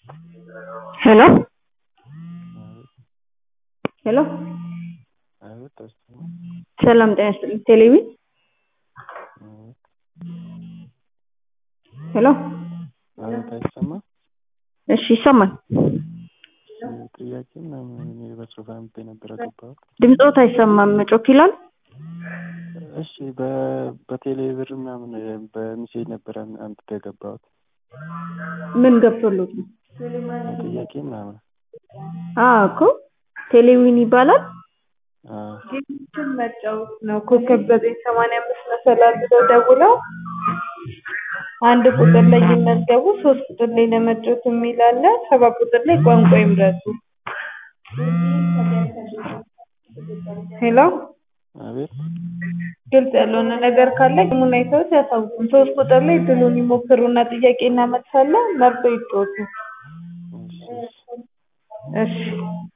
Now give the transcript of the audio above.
ሄሎ ሄሎ አቤት አይሰማም? ሰላም ጤና ይስጥልኝ ቴሌቪ አቤት ሄሎ አቤት አይሰማም? እሺ ይሰማል። ጥያቄ ምናምን እኔ በጽሁፍ አምጥቼ ነበር የገባሁት። ድምፆት አይሰማም ጮክ ይላል። እሺ በ በቴሌ ብር ምናምን በሚሴጅ ነበር አምጥቼ የገባሁት ምን ገብቶሎት ነው? ጥያቄ ምናምን አዎ እኮ ቴሌዊን ይባላል። አዎ ጌሞችን መጫወት ነው። ኮከብ ዘጠኝ ሰማንያ አምስት መሰላል ብለው ደውለው አንድ ቁጥር ላይ ይመዝገቡ፣ ሶስት ቁጥር ላይ ለመጫወት የሚል አለ፣ ሰባት ቁጥር ላይ ቋንቋ ይምረጡ። ሄሎ አቤት ግልጽ ያልሆነ ነገር ካለ ጌሙን አይተውት ያሳውቁን። ሶስት ቁጥር ላይ ድሉን ይሞክሩና ጥያቄ እናመልሳለን፣ መርጠው ይጫወቱ። እሺ እሺ እሺ